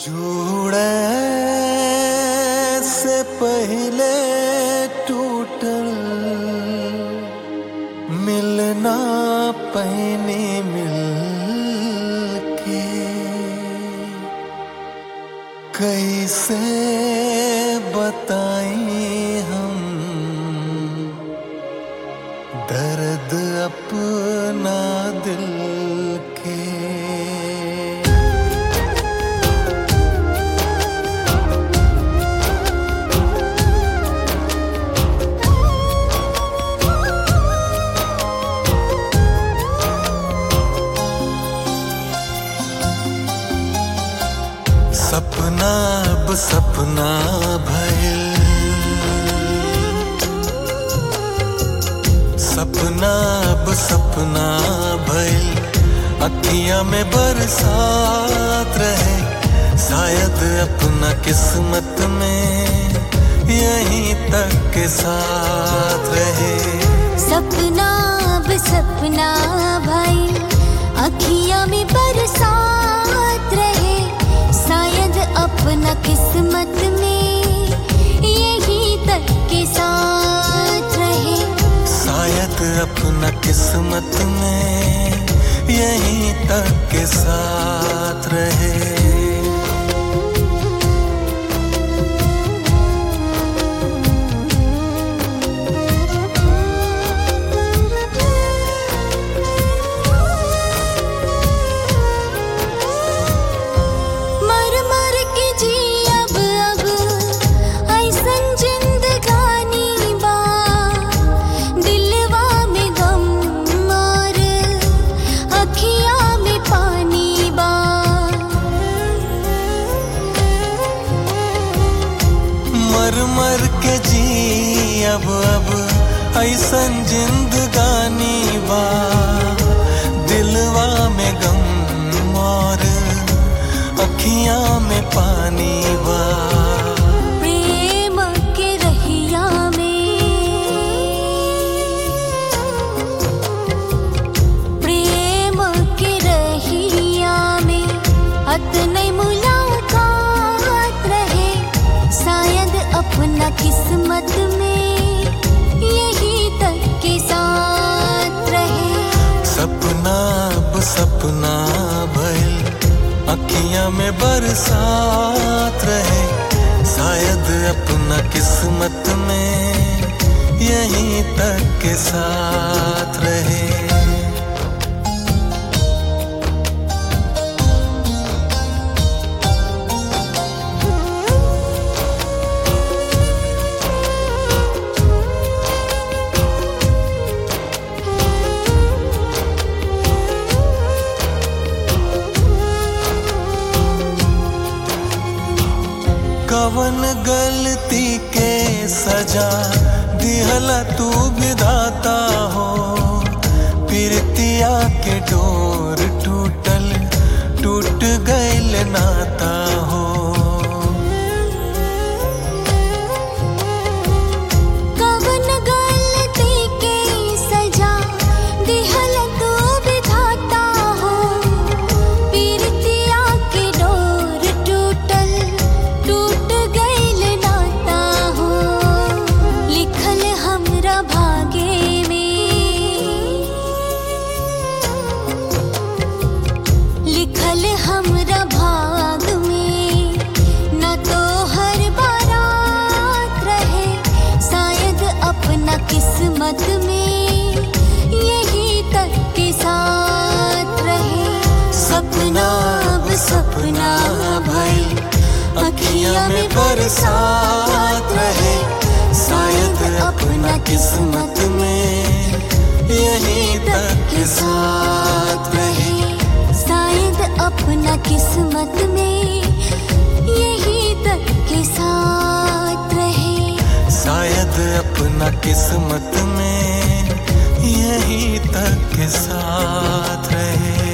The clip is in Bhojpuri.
जुड़े से पहले टूटल मिलना पहने मिल के कैसे बताएं हम दर्द अपना दिल के सपना अब सपना भइल सपना अब सपना भइल अखियां में बरसात रहे शायद अपना किस्मत में यहीं तक के साथ रहे सपना अब सपना भाई अखियां में बरसात रहे शायद अपना किस्मत में यही तक के साथ रहे शायद अपना किस्मत में यहीं तक के साथ रहे मर मर के जी अब अब ऐसन जिंदगानी बा दिलवा में गम और अखियां में पानी बा मर मर के जी अब अब ऐसन जिंदगानी बा दिलवा में गम और अखियां में पानी बा प्रेम के रहिया में प्रेम के रहिया में अतने मुलाकात रहे शायद अपना किस्मत में यही तक के साथ रहे सपना अब सपना भइल अखियां में बरसात रहे शायद अपना किस्मत में यहीं तक के साथ रहे कवन गलती के सजा दिहला तू विधाता हो प्रीतिया के डोर टूटल टूट गइल नाता हो कवन गलती के सजा दिहल तू विधाता हो पीरतिया के डोर टूटल टूट गइल नाता हो लिखल हमरा भागे में लिखल हमरा भाग में न तो हर बारात रहे शायद अपना किस्मत में यही तक के साथ रहे सपना अब सपना भई अखियां में बरसात रहे शायद अपना किस्मत में यहीं तक के साथ रहे शायद अपना किस्मत में यही तक के साथ रहे शायद अपना किस्मत में यहीं तक के साथ रहे